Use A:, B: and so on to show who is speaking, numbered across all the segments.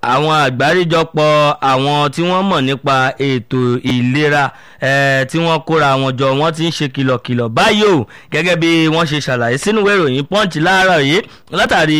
A: àwọn àgbáríjọpọ̀ àwọn tí wọ́n mọ̀ nípa ètò ìlera eh, tí wọ́n kóra wọn jọ wọ́n ti ń ṣe kìlọ̀kìlọ̀ báyìí o gẹ́gẹ́ bí wọ́n ṣe ṣàlàyé sínú ìwé ìròyìn punch láàárọ̀ yìí látàrí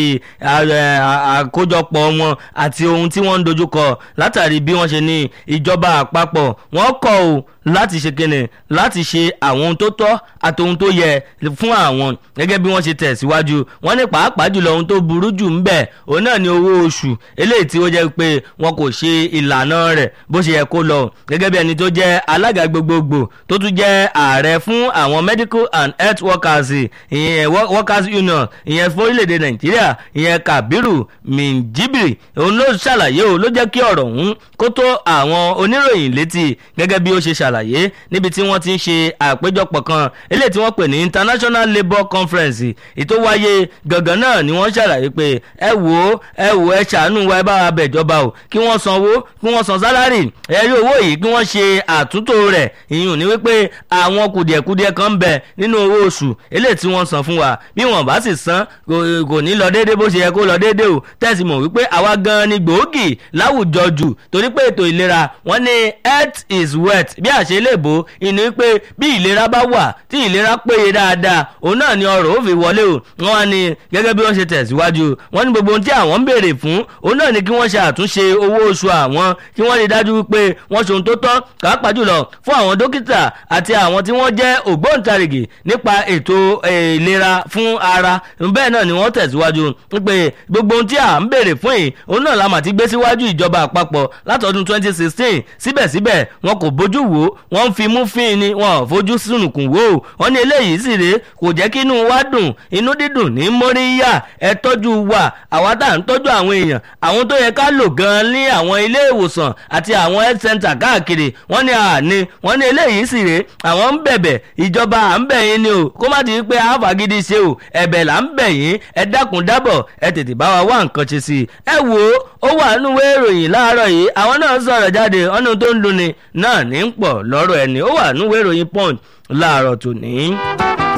A: àkójọpọ̀ wọn àti ohun tí wọ́n ń dojúkọ látàrí bí wọ́n ṣe ní ìjọba àpapọ̀ wọ́n kọ̀ o láti ṣe kíni láti ṣe àwọn ohun tó tọ́ àti ohun tó yẹ fún àwọn gẹ́gẹ́ bí wọ́n ṣe tẹ̀síwájú wọ́n ní pàápàá jùlọ ohun tó burú jù ń bẹ̀ òun náà ni owó oṣù eléyìí tí ó jẹ́ pé wọn kò ṣe ìlànà rẹ̀ bó ṣe yẹ kó lọ gẹ́gẹ́ bí ẹni tó jẹ́ alága gbogbogbò tó tún jẹ́ ààrẹ fún àwọn medical and health workers ìyẹn workers union ìyẹn fún orílẹ̀-èdè nàìjíríà ìyẹn kabiru minjibiri òun ló ṣàlàyé o ló jẹ́ kí ọ̀rọ̀ ọ̀hún kó tó àwọn oníròyìn létí gẹ́gẹ́ bí ó ṣe ṣàlàyé níbi tí wọ́n ti ń ṣe àpéjọpọ̀ kan eléyìí tí wọ́n pè ní international labour conference ètò wáyé gangan náà ni wọ́n ṣàlàyé pé ẹ wò ó ẹ wò ẹ ṣàánú wa ẹ bá wa bẹ̀jọba o kí wọ́n sanwó kí wọ́n san sálárì ẹ rí owó yìí kí wọ́n ṣe àtúntò rẹ̀ ìyún ní wípé àwọn kùdìẹ̀kudiẹ kan ń bẹ nínú owó oṣù eléyìí tí wọ́n san fún wa bí wọ́n bá sì san kò ní lọ déédéé bó ṣe yẹ kó lọ déédéé o tẹ̀sí mọ̀ wípé àwa gan ni gbòógì láwùjọ jù torí pé ètò ìlera wọ́n ní health is wealth bí àṣẹ lè bò ìní wípé bí ìlera bá wà tí ìlera péye dáadáa òun náà ni ọrọ̀ ó fi wọlé o wọ́n á ní gẹ́gẹ́ bí wọ́n ṣe tẹ̀síwájú wọ́n ní gbogbo ohun tí àwọn ń béèrè fún òun náà ni kí wọ́n ṣe àtúnṣe owó oṣù àwọn kí wọ́n rí dájú wípé wọ́n ṣe ohun tó tọ́ pàápàá jùlọ fún àwọn dókítà àti àwọn tí wọ́n jẹ́ ògbóǹtarìgì nípa ètò ìlera fún ara bẹ́ẹ̀ náà ni wọ́n tẹ̀síwájú wípé gbogbo ohun tí à ń béèrè fún yìí òun náà la mà ti gbé síwájú ìjọba àpapọ̀ látọdún 2016 síbẹ̀síbẹ̀ wọn kò bójú wò wọ́n ń fi mú fín ni wọn ò fojú sùnùkùn wò wọ́n ní eléyìí sì rèé kò jẹ́ kí inú wa dùn inú dídùn ní móríyá ẹ tọ́jú wa àwa tá à ń tọ́jú àwọn èèyàn àwọn tó yẹ ká lò gan-an ní àwọn ilé ìwòsàn àti àwọn health center káàkiri wọ́n ní àní wọ́n ní eléyìí sì rèé àwọn ń bẹ̀bẹ̀ ìjọba à ń bẹ̀ yín ni o kó má ti pé àfàgídí ṣe o ẹ̀bẹ̀ là ń bẹ̀ yín ẹ dákun dábọ̀ ẹ tètè bá wa wá nǹkan ṣe sí i ẹ wò ó ó wà nínú ìwé ìròyìn láàárọ̀ yìí àwọn náà sọ̀rọ̀ jáde ọ̀nà tó ń dunni náà ní pọ̀ lọ́rọ̀ ẹni ó wà nínú ìwé ìròyìn punch láàárọ̀ tòní.